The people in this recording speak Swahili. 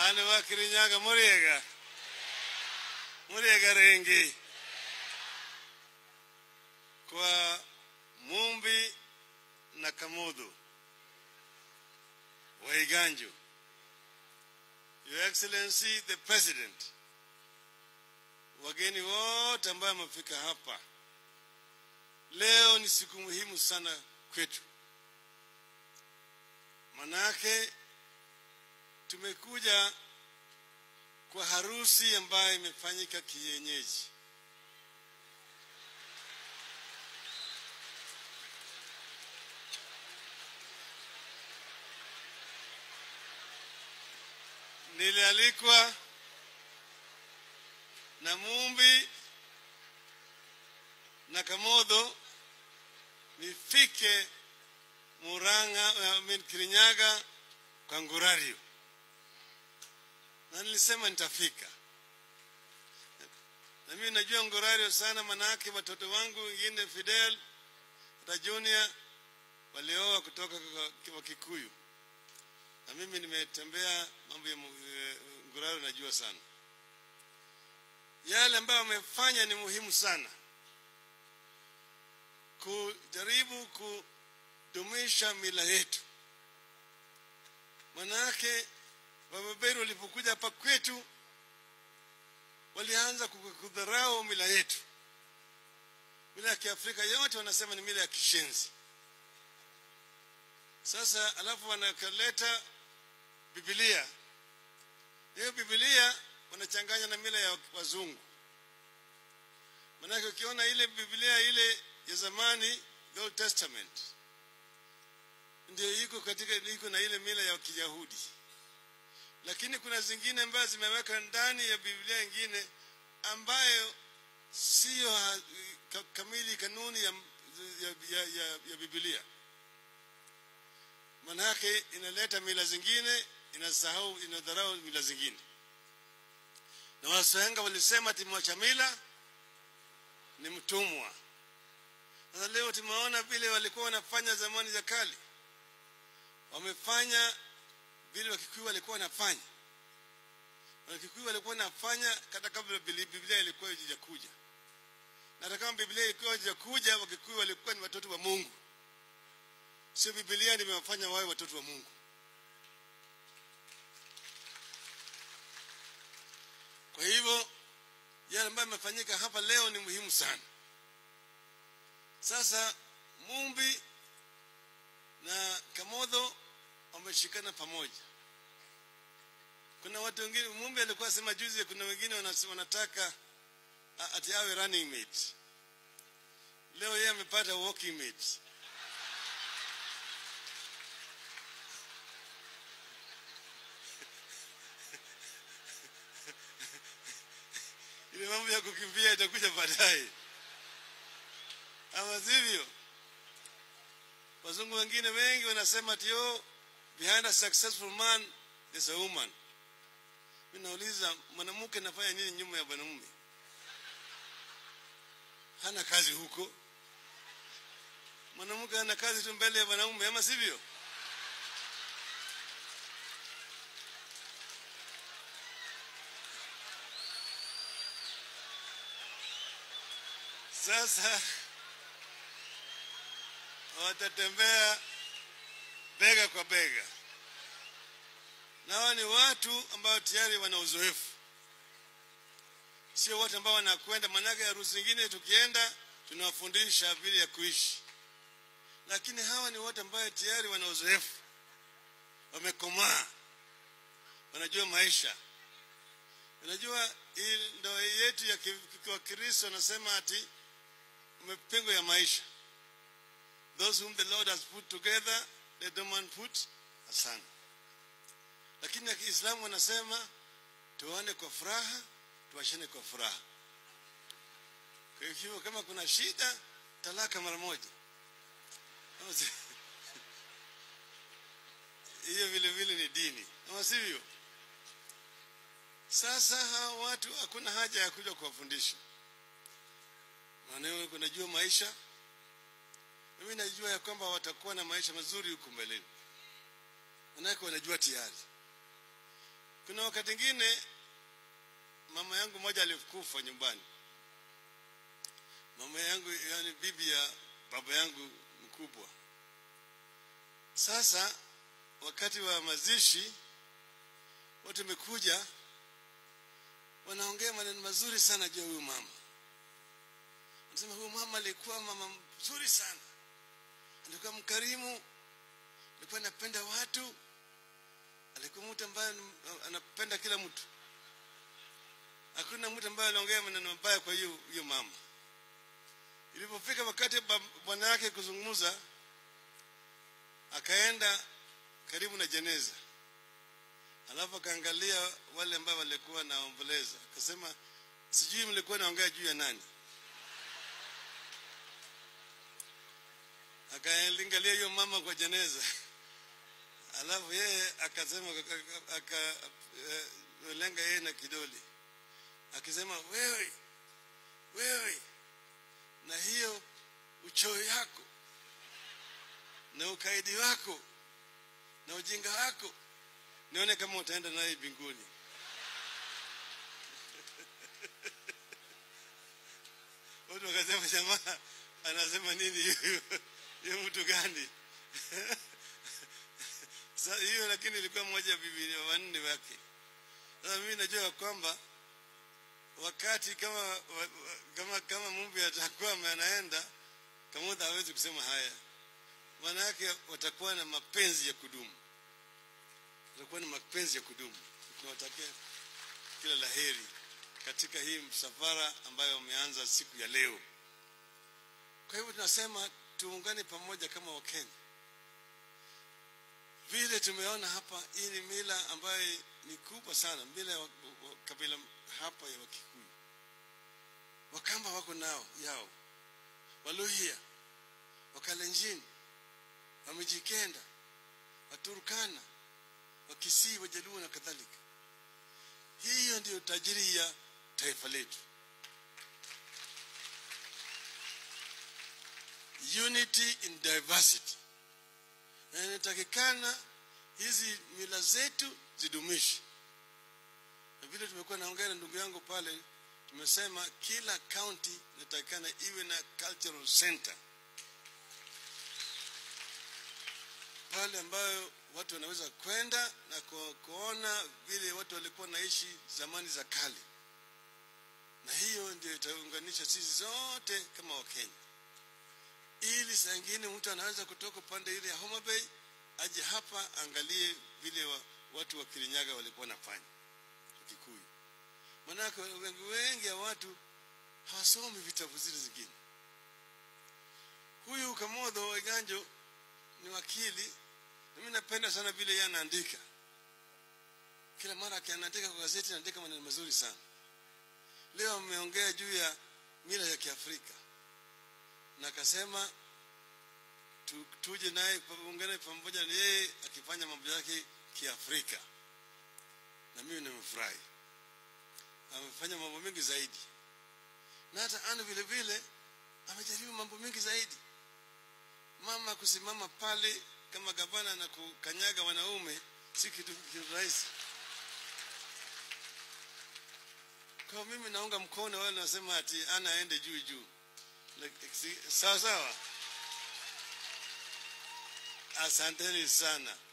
Ane wa Kirinyaga Muriega. Muriega Rengi. Kwa Mumbi na Kamudu. Waiganjo. Your Excellency the President. Wageni wote ambao wamefika hapa. Leo ni siku muhimu sana kwetu. Manake tumekuja kwa harusi ambayo imefanyika kienyeji. Nilialikwa na Mumbi na Kamodho nifike Murang'a, I mean Kirinyaga kwa Ngurario, na nilisema nitafika. Na mimi najua Ngurario sana, manake watoto wangu wengine Fidel hata Junior walioa kutoka kwa- kwa Kikuyu, na mimi nimetembea mambo ya mu- eh, Ngurario, najua sana yale ambayo wamefanya ni muhimu sana kujaribu kudumisha mila yetu. Manake wabeberu walipokuja hapa kwetu walianza ku- kudharau mila yetu. Mila ya Kiafrika yote wanasema ni mila ya kishenzi. Sasa alafu wanakaleta Biblia. Hiyo Biblia wanachanganya na mila ya wazungu. Manake ukiona ile Biblia ile ya zamani, the Old Testament, ndio iko katika iko na ile mila ya Kiyahudi, lakini kuna zingine ambazo zimeweka ndani ya Biblia ingine ambayo siyo ha- ka- kamili kanuni ya, ya, ya, ya, ya Biblia. Manake inaleta mila zingine, inasahau, inadharau mila zingine na wasenga walisema ati mwacha mila ni mtumwa. Sasa leo tumeona vile walikuwa wanafanya zamani za kale, wamefanya vile Wakikuyu walikuwa wanafanya. Wakikuyu walikuwa wanafanya hata kabla Biblia Biblia ilikuwa haijakuja, na hata kama Biblia ilikuwa haijakuja, Wakikuyu walikuwa ni watoto wa Mungu, sio Biblia nimewafanya wawe watoto wa Mungu. Kwa hivyo yale ambayo yamefanyika hapa leo ni muhimu sana. Sasa Mumbi na Kamodho wameshikana pamoja. Kuna watu wengine, Mumbi alikuwa sema juzi, kuna wengine wanas- wanataka a- ati awe running mate. Leo yeye amepata walking mate. ile mambo ya kukimbia itakuja baadaye, ama sivyo? Wazungu wengine wengi wanasema ati oh, behind a successful man there's a woman. Mimi nauliza mwanamke anafanya nini nyuma ya mwanamume? Hana kazi huko. Mwanamke ana kazi tu mbele ya mwanamume, ama sivyo? Sasa watatembea bega kwa bega, na hawa ni watu ambao tayari wana uzoefu, sio watu ambao wanakwenda. Maanake harusi zingine tukienda tunawafundisha vile ya kuishi, lakini hawa ni watu ambao tayari wana uzoefu, wamekomaa, wanajua maisha. Unajua hii ndoa yetu ya ki- kwa Kristo anasema ati mapingo ya maisha. Those whom the Lord has put together, let no man put asunder. Lakini ya Kiislamu wanasema tuane kwa furaha, tuachane kwa furaha. Kwa hivyo kama kuna shida, talaka mara moja. Ama si- Hiyo vile vile ni dini, ama sivyo? Sasa hawa watu hakuna haja ya kuja kuwafundisha, maana kunajua maisha. Mimi najua ya kwamba watakuwa na maisha mazuri huko mbeleni, manake wanajua tayari. kuna wakati ingine mama yangu moja alikufa nyumbani mama yangu yani bibi ya baba yangu mkubwa sasa wakati wa mazishi watu wamekuja wanaongea maneno mazuri sana juu ya huyu mama anasema huyu mama alikuwa mama mzuri sana alikuwa mkarimu alikuwa anapenda watu alikuwa mtu ambaye anapenda kila mtu hakuna mtu ambaye anaongea maneno mabaya kwa hiyo hiyo mama ilipofika wakati bwana yake kuzungumza akaenda karibu na jeneza alafu akaangalia wale ambao walikuwa naomboleza akasema sijui mlikuwa naongea juu ya nani akaangalia hiyo mama kwa jeneza alafu yeye akasema akalenga yeye na kidole akisema wewe wewe na hiyo uchoyo yako na ukaidi wako na ujinga wako nione kama utaenda naye mbinguni watu wakasema jamaa anasema nini hiyo hiyo mtu gani sasa hiyo lakini ilikuwa moja ya bibi wanne wake sasa mimi najua kwamba wakati kama kama kama Mungu atakuwa anaenda Kamuda hawezi kusema haya maana yake watakuwa na mapenzi ya kudumu watakuwa na mapenzi ya kudumu tunawatakia kila laheri katika hii msafara ambayo wameanza siku ya leo kwa hivyo tunasema tuungane pamoja kama wakenya vile tumeona hapa hii ni mila ambayo ni kubwa sana mila ya kabila hapa ya wakikuyu wakamba wako nao yao waluhia wakalenjini wamejikenda waturukana wakisii wajaluo na kadhalika hiyo ndiyo tajiri ya taifa letu unity in diversity na inatakikana hizi mila zetu zidumishi na vile tumekuwa naongea na ndugu yangu pale tumesema kila county inatakikana iwe na cultural center pale ambayo watu wanaweza kwenda na ku, kuona vile watu walikuwa naishi zamani za kale na hiyo ndio itaunganisha sisi zote kama wakenya ili saa ingine mtu anaweza kutoka upande ile ya Homa Bay aje hapa angalie vile wa, watu wa Kirinyaga walikuwa wanafanya Kikuyu. Manake wengi wengi ya watu hawasomi vitabu zile zingine. Huyu Kamodho Waiganjo ni wakili, na mimi napenda sana vile yeye anaandika. Kila mara akiandika kwa gazeti anaandika maneno mazuri sana. Leo ameongea juu ya mila ya Kiafrika na akasema tu, tuje naye ungane pamoja na yeye akifanya mambo yake kiafrika na mimi nimefurahi amefanya mambo mengi zaidi na hata ana vile vile amejaribu mambo mengi zaidi mama kusimama pale kama gavana na kukanyaga wanaume si kitu rahisi kwa mimi naunga mkono wale nasema ati ana aende juu juu sawa sawa asanteni sana